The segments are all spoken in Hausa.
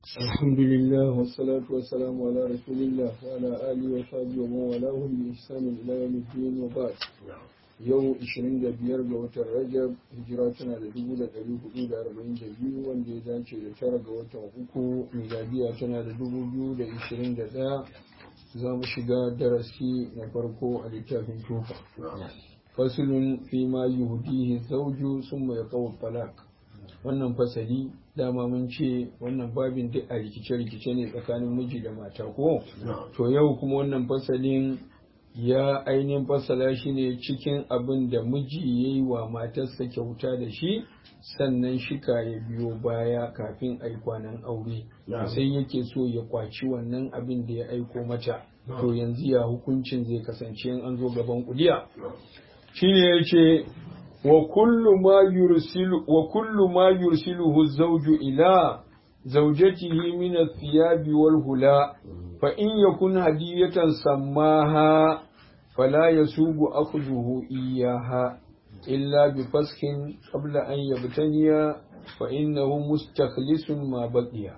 الحمد لله والصلاة والسلام على رسول الله وعلى آله وصحبه ومن والاه بإحسان إلى يوم الدين وبعد yau 25 ga watan rajab hijira tana da 1442 wanda ya dace da tara ga watan uku miladiya tana da 2021 za mu shiga darasi na farko a littafin tufa fasilun fi ma yuhdihi zawju summa yaqaw talaq wannan fasali dama mun ce wannan babin duk a rikice-rikice ne tsakanin miji da mata ko to yau kuma wannan fasalin ya ainihin fasala shi ne cikin abin da miji ya yi wa matarsa kyauta da shi sannan shika ya biyo baya kafin aikwanan aure sai yake so ya kwaci wannan abin da ya aiko mata to yanzu ya hukuncin zai kasance in an zo gaban kudiya shine ya ce wa kullu ma yursilu wa kullu ma yursiluhu zawju ila zawjatihi min ath-thiyabi wal hula fa in yakun hadiyatan sammaha fala yasugu akhdhuhu iyyaha illa bi faskin qabla an yabtaniya fa innahu mustakhlisun ma baqiya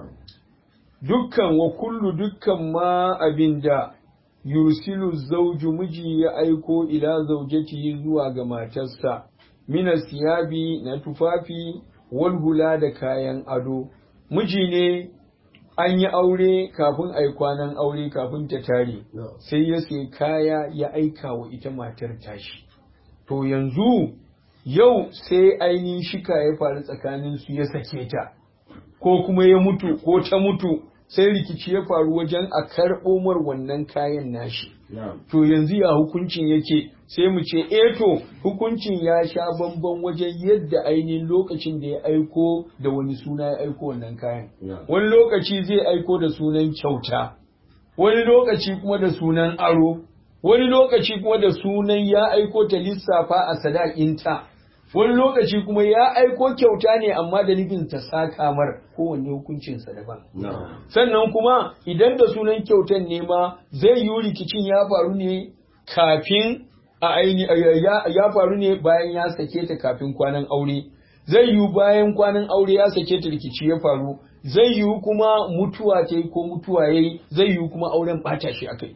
dukkan wa kullu dukkan ma abinda yursilu zauju miji ya aiko ila zaujatihi zuwa ga matarsa mina siyabi na tufafi wal hula da kayan ado miji ne an yi aure kafin a yi kwanan aure kafin ta tare sai ya sai kaya ya aika wa ita matar tashi to yanzu yau sai ainihin shika ya faru tsakanin su ya sake ta ko kuma ya mutu ko ta mutu sai rikici ya faru wajen a karɓo mar wannan kayan nashi. To yanzu ya hukuncin yake sai mu ce eh to hukuncin ya sha bamban wajen yadda ainihin lokacin da ya aiko da wani suna ya aiko wannan kayan. Wani lokaci zai aiko da sunan kyauta, wani lokaci kuma da sunan aro, wani lokaci kuma da sunan ya aiko ta lissafa a sadakinta. wani lokaci kuma ya aiko kyauta ne amma da nufin ta saka mar kowanne hukuncinsa daban. Sannan kuma idan da sunan kyautan ne ma zai yi rikicin ya faru ne kafin a aini ya faru ne bayan ya sake ta kafin kwanan aure. Zai yi bayan kwanan aure ya sake ta rikici ya faru. Zai yi kuma mutuwa ta yi ko mutuwa ya yi zai yi kuma auren ɓata shi aka yi.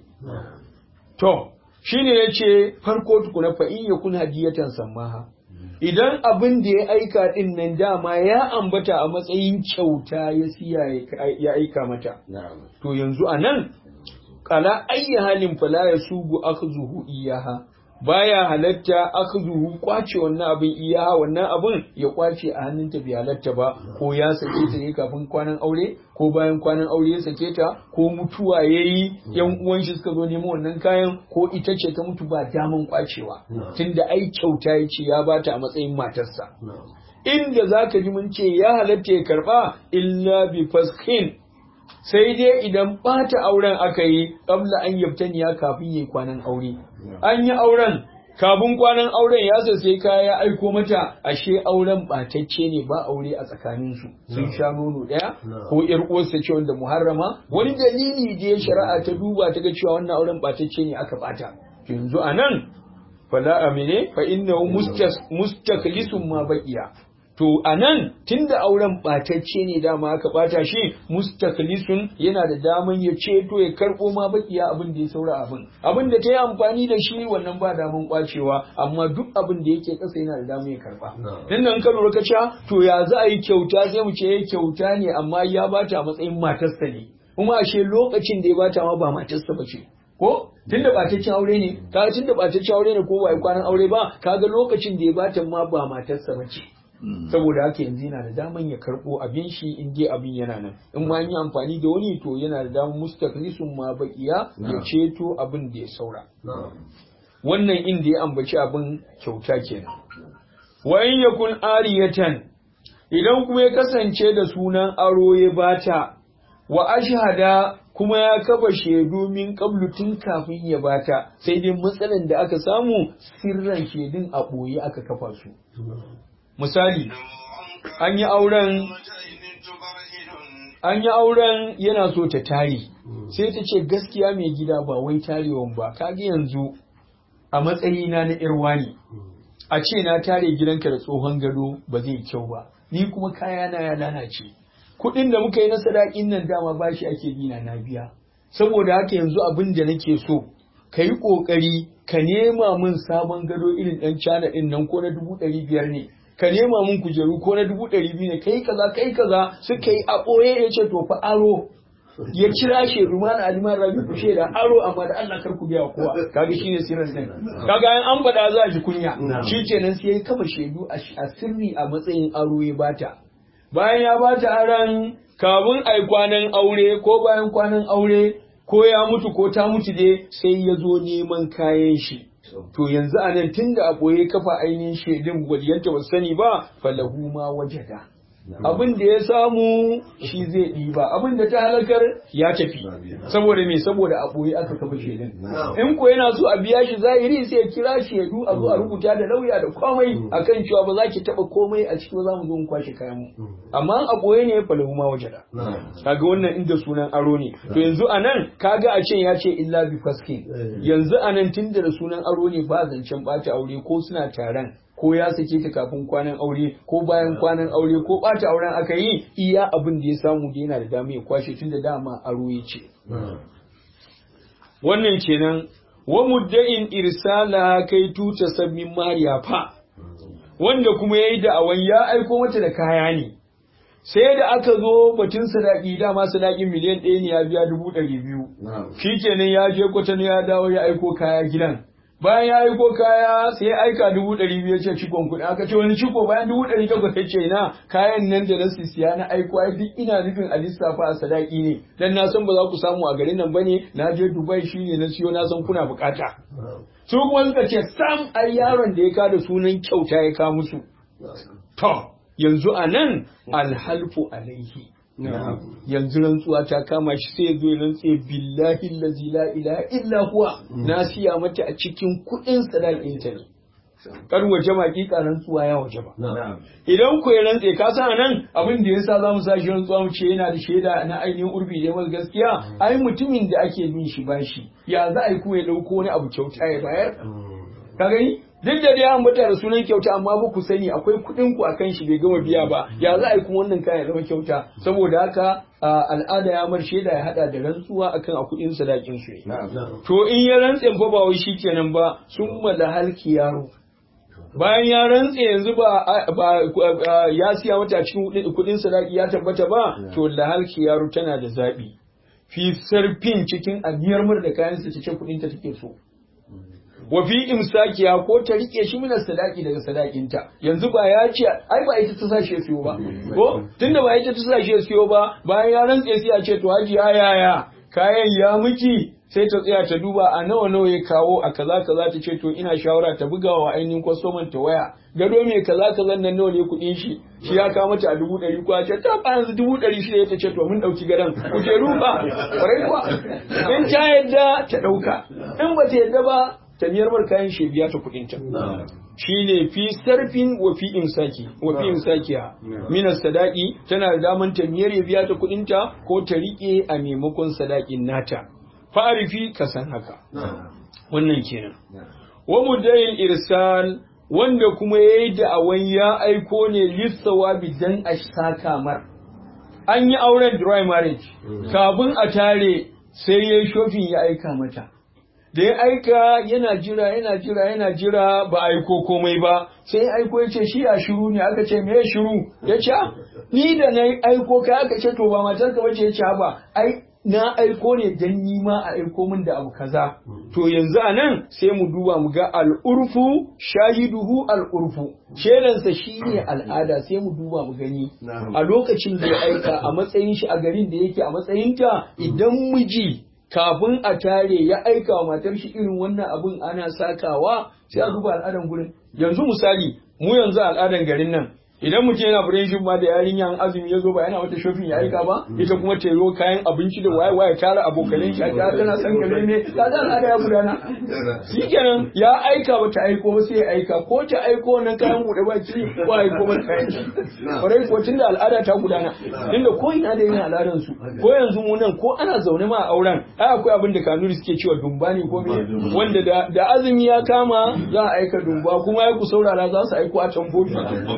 To, shi ne ya ce farko tukuna fa'in ya kun hadiyatan sammaha. idan abin da ya aika din nan dama ya ambata a matsayin kyauta ya siya ya aika mata to yanzu a nan kala ayyi halin fala ya sugu akhzuhu iyaha baya halatta akhzuhu kwace wannan abin iyaha wannan abin ya kwace a hannunta bai halatta ba ko ya sake ta ne kafin kwanan aure ko bayan kwanan aure ya sake ta ko mutuwa yayi yan uwan shi suka zo neman wannan kayan ko ita ce ta mutu ba daman kwacewa tunda ai kyauta yace ya bata a matsayin matarsa inda zaka ji mun ce ya halatta ya karba illa bi faskin sai dai idan ɓata auren aka yi ƙabla an yabtaniya kafin yi kwanan aure an yi auren kafin kwanan auren ya sai kaya ya aiko mata ashe auren ɓatacce ne ba aure a tsakaninsu sun sha nono ɗaya ko ƴar uwarsa ce wanda muharrama wani dalili da ya shari'a ta duba ta ga cewa wannan auren ɓatacce ne aka ɓata yanzu a nan fala amine fa innahu mustaklisun ma baqiya To a nan tunda auren ɓatacce ne dama aka ɓata shi mustaklisun yana da daman ya ceto ya karɓo ma bakiya abin da ya saura abin. Abin da ta yi amfani da shi wannan ba daman ƙwacewa amma duk abin da yake ƙasa yana da daman ya karɓa. Dan nan ka lura ka to ya za a yi kyauta sai mu ce kyauta ne amma ya bata a matsayin matarsa ne. Kuma ashe lokacin da ya bata ma ba matarsa ba ce. ko tunda ɓataccen aure ne kaga tunda ɓataccen aure ne ko ba kwanan aure ba kaga lokacin da ya bata ma ba matarsa ba ce. saboda haka yanzu yana da daman ya karɓo abin shi in dai abin yana nan in ma yi amfani da wani to yana da daman mustaklisun ma bakiya ya ceto abin da ya saura wannan inda ya ambaci abin kyauta kenan wa in yakun ariyatan idan kuma ya kasance da sunan aro ya bata wa ashhada kuma ya kafa shaidu min qablu tun kafin ya bata sai dai matsalan da aka samu sirran shaidun a ɓoye aka kafa su misali an yi auren an yi auren yana so ta tare sai ta ce gaskiya mai gida ba wai tarewan ba kaga yanzu a matsayina na irwa ne a ce na tare gidanka da tsohon gado ba zai kyau ba ni kuma kayana ya lalace kuɗin da muka yi na sadakin nan dama bashi ake bina na biya saboda haka yanzu abin da nake so ka yi ƙoƙari ka nema min sabon gado irin ɗan cana ɗin nan ko na dubu ɗari biyar ne ka nema min kujeru ko na dubu ɗari biyu ne kai kaza kai kaza suka yi a ɓoye ya ce to fa aro ya kira shi rumana aliman rabi ku shaida aro amma da Allah kar ku biya kowa kaga shine sirrin din kaga an faɗa za a ji kunya shikenan sai ya kama shaidu a sirri a matsayin aro ya bata bayan ya bata aran kafin ai kwanan aure ko bayan kwanan aure ko ya mutu ko ta mutu dai sai ya zo neman kayan shi to yanzu a nan tunda a ɓoye kafa ainihin shaidun waliyanta ba sani ba falahu ma wajada abin da ya samu shi zai ɗiba abin da ta halakar ya tafi saboda me saboda a ɓoye aka kafa shaidun in ko yana so a biya shi zahiri sai ya kira shaidu a zo a rubuta da lauya da komai akan cewa ba za ki taɓa komai a ciki ba za mu zo mu kwashe kayan mu amma a ɓoye ne falahu ma wajada kaga wannan inda sunan aro ne to yanzu a nan kaga a can ya ce illa bi faskin yanzu a nan tunda da sunan aro ne ba zancen ɓata aure ko suna taron ko ya sake ta kafin kwanan aure ko bayan kwanan aure ko ɓata auren aka yi iya abin da ya samu da yana da dama ya kwashe tun da dama aro ya ce. Wannan kenan wa mudda'in irsala kai tuta sabbin mariya fa wanda kuma ya yi da'awan ya aiko mata da kaya ne. Sai da aka zo batun sadaki dama sadakin miliyan ɗaya ne ya biya dubu ɗari biyu. Shi kenan ya je kwatano ya dawo ya aiko kaya gidan. bayan ya yi ko kaya sai ya aika dubu ɗari biyu ce cikon kuɗi aka ce wani ciko bayan dubu ɗari takwas ya ce na kayan nan da na siya na aiko ai duk ina nufin a lissafa a sadaki ne dan na san ba za ku samu a garin nan bane na je Dubai shine na siyo na san kuna bukata su kuma suka ce sam ai yaron da ya kada sunan kyauta ya ka musu to yanzu a nan alhalfu alaihi yanzu rantsuwa ta kama shi sai zo rantse billahi allazi la ilaha illa huwa na siya mata a cikin kudin sadakin ta ne kar waje ma kika rantsuwa ya waje ba idan ku ya rantse ka san nan abin da yasa zamu sa shi rantsuwa mu ce yana da shaida na ainihin urbi da mal gaskiya ai mutumin da ake bin shi bashi ya za a yi ku ya dauko wani abu kyauta ya bayar ka gani duk da dai an bata da sunan kyauta amma ba ku sani akwai kuɗin ku akan shi bai gama biya ba ya za a yi kuma wannan kayan zama kyauta saboda haka al'ada ya mar shaida ya hada da rantsuwa akan a kuɗin sadakin su to in ya rantse fa ba wai shikenan ba sun mala halki yaro bayan ya rantse yanzu ba ya siya mata cikin kuɗin sadaki ya tabbata ba to lahalki yaro tana da zaɓi fi sarfin cikin amiyar mur da kayan su ce kuɗin ta take so wa fi imsakiya ko ta rike shi mina sadaki daga sadakinta yanzu ba ya ce ai ba ita ta sashi ya siyo ba ko tunda ba ita ta sashi ya siyo ba bayan ya rantse sai ya ce to haji yaya kayan ya miki sai ta tsaya ta duba a nawa nawa ya kawo a kaza kaza ta ce to ina shawara ta buga wa ainihin kwastoman ta waya gado mai kaza kaza nan nawa ne kuɗin shi shi ya kawo mata a dubu ɗari kuwa ce ta ba yanzu dubu ɗari shida ta ce to mun ɗauki gadon kujeru ba ƙwarai kuwa in ta yadda ta ɗauka in ba ta yadda ba ta biyar mar kayan shi biya ta kuɗin ta shine fi sarfin wa fi imsaki wa fi imsakiya min sadaqi tana da daman ta miyar ya biya ta kuɗin ta ko ta rike a maimakon sadakin nata fa'arifi ka san haka wannan kenan wa mudayin irsal wanda kuma yayi da'awan ya aiko ne lissawabi dan a saka mar an yi auren dry marriage kafin a tare sai yayi shofin ya aika mata da ya aika yana jira yana jira yana jira ba aiko komai ba sai ya aiko ya ce shi a shiru ne aka ce me ya shiru ya ce ni da na aiko kai aka ce to ba matarka bace ya ce ba ai na aiko ne dan ni ma a aiko min da abu kaza to yanzu a nan sai mu duba mu ga al'urfu shahiduhu al'urfu shedansa shine al'ada sai mu duba mu gani a lokacin da ya aika a matsayin shi a garin da yake a matsayinta idan miji kafin a tare ya aika wa matar shi irin wannan abun ana sakawa sai a duba al'adan gurin yanzu misali mu yanzu al'adan garin nan idan mutum yana friendship ma da yarinyan azumi ya zo ba yana wata shopping ya aika ba ita kuma ta yi kayan abinci da waye waye tara abokanan shi a ta tana san kare ne ta da al'ada ya gudana shikenan ya aika ba ta aiko ba sai ya aika ko ta aiko wannan kayan bude baki ko aiko ba kayan shi kwarai ko tunda al'ada ta gudana inda ko ina da yin al'adan su ko yanzu mu nan ko ana zaune ma a auren ai akwai abin da kanuri suke cewa dumba ne ko me wanda da azumi ya kama za a aika dumba kuma ya ku saurara za su aiko a tambobi ko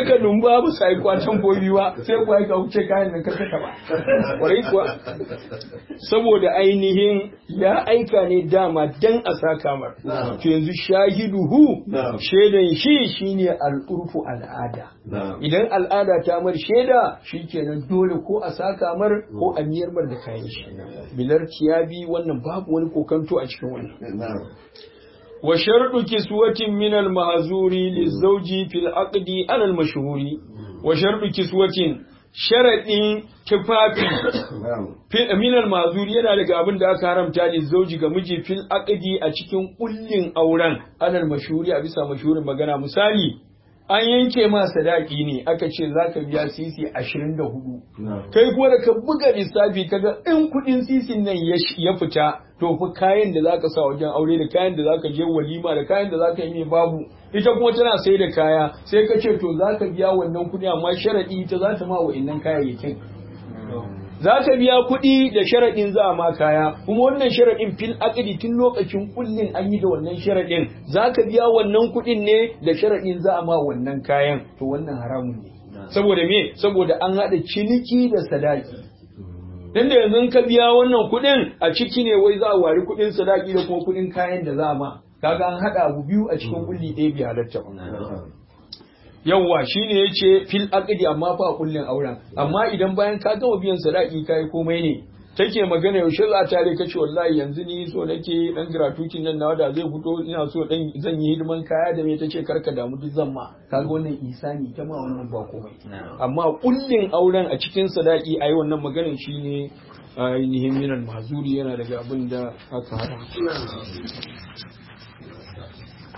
takardun ba ba sai kwatan bobi ba sai kuwa ka wuce kayan nan karka taba kwarai kuwa saboda ainihin ya aika ne dama dan a saka mar to yanzu shahiduhu shaidan shi shine al'urfu al'ada idan al'ada ta mar shaida shikenan dole ko a saka mar ko a miyar mar da kayan shi bilar tiyabi wannan babu wani kokanto a cikin wannan wa sharɗu kiswatin min al-mahzuri lizawji fil aqdi ala al-mashhuri wa sharɗu kiswatin sharadin tufafi min al-mahzuri yana daga abin da aka haramta lizawji ga miji fil aqdi a cikin kullin auren ala al-mashhuri a bisa mashhurin magana misali an yanke ma sadaki ne aka ce za ka biya sisi ashirin da hudu kai kuma da ka buga lissafi kaga in kudin sisin nan ya fita to fi kayan da zaka sa wajen aure da kayan da zaka je walima da kayan da zaka yi mai babu ita kuma tana sai da kaya sai ka ce to zaka biya wannan kudi amma sharadi ita za ta ma wa'annan kayayyakin za ka biya kuɗi da sharaɗin za a ma kaya kuma wannan sharaɗin fil aqdi tun lokacin kullin an yi da wannan sharaɗin za ka biya wannan kuɗin ne da sharaɗin za a ma wannan kayan to wannan haramun ne saboda me saboda an haɗa ciniki da sadaki dan da yanzu ka biya wannan kuɗin a ciki ne wai za a wari kuɗin sadaki da kuma kuɗin kayan da za a ma kaga an haɗa abu biyu a cikin kulli ɗaya bai halatta ba yawwa shine yace fil aqdi amma fa kullin auren amma idan bayan ka gama biyan sadaki kai komai ne take magana yaushe za ta tare kace wallahi yanzu ni so nake dan gratuitin nan nawa da zai fito ina so dan zan yi hidiman kaya da me tace karka damu duk zan ma kaga wannan isani ta ma wannan ba komai amma kullin auren a cikin sadaki ayi wannan maganar shine ainihin minan mazuri yana daga abin da aka haramta